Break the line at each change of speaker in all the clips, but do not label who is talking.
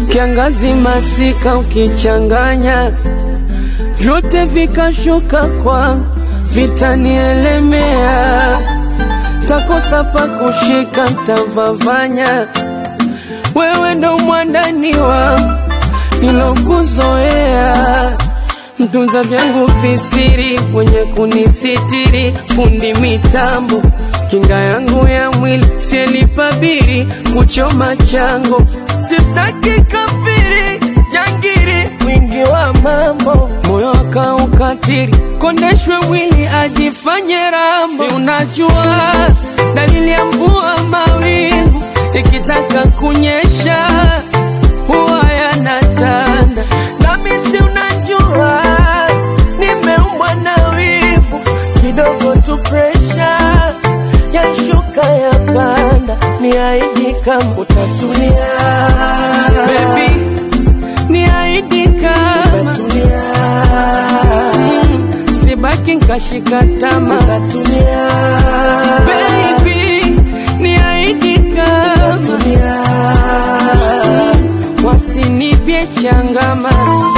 kiangazi masika ukichanganya vyote vikashuka kwangu vitanielemea takosa pa kushika ntavavanya wewe ndo mwandani wangu nilokuzoea mtunza vyangu visiri mwenye kunisitiri fundi mitambo kinga yangu ya mwili sielipabiri kuchoma chango sitaki kafiri jangiri mwingi wa mambo moyo akaukatiri kondeshwe mwili ajifanye rambo si unajua dalili ya mvua mawingu ikitaka kunyesha huwa yanatanda nami si unajua nimeumbwa na wivu kidogo tu presha yashuka ya panda ni aidi kama utatulia Baby, ni aidi kama utatulia mm, sibaki nkashika tama utatulia Baby, ni aidi kama utatulia mm, wasinipye changama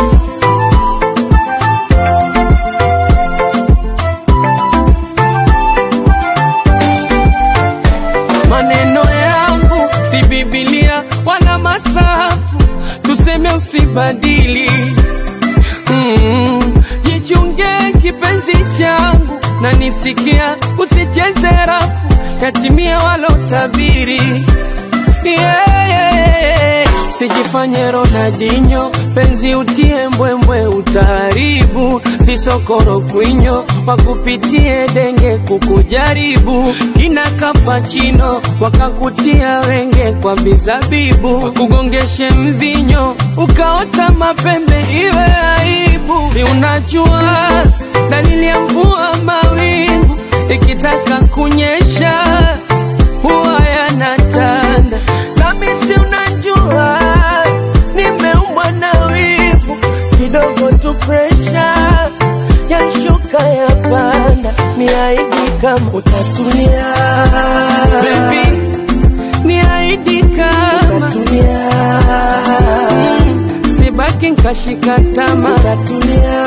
maneno yangu si Biblia wala masafu, tuseme usibadili. Mm, jichunge kipenzi changu na nisikia, usicheze rafu yatimia walotabiri yeah, yeah. Sijifanye Ronaldinho, penzi utie mbwembwe, utaharibu visokoro kwinyo, wakupitie denge kukujaribu, kina kapachino wakakutia wenge kwa vizabibu, wakugongeshe mvinyo ukaota mapembe, iwe aibu. Si unajua dalili ya mvua mawingu ikitaka kunyesha huwa yanatanda, nami si unajua nimeumbwa na wivu kidogo tu presha yashuka ya panda ni aidi kama utatulia Baby, ni aidi kama utatulia mm, sibaki nkashika tama utatulia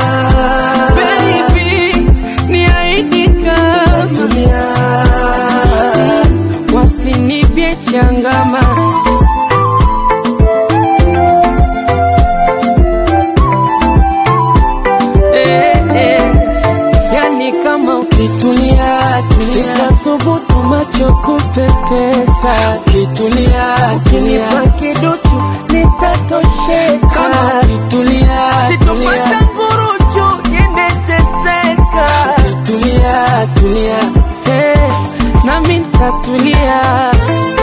Baby, ni aidi kama utatulia mm, wasinipye changama eh, eh, yani kama ukitulia sitathubutu macho kupepesa ukitulia ukinipa kiduchu nitatosheka kama ukitulia sitopata nguruchu niendeteseka ukitulia tulia hey, nami ntatulia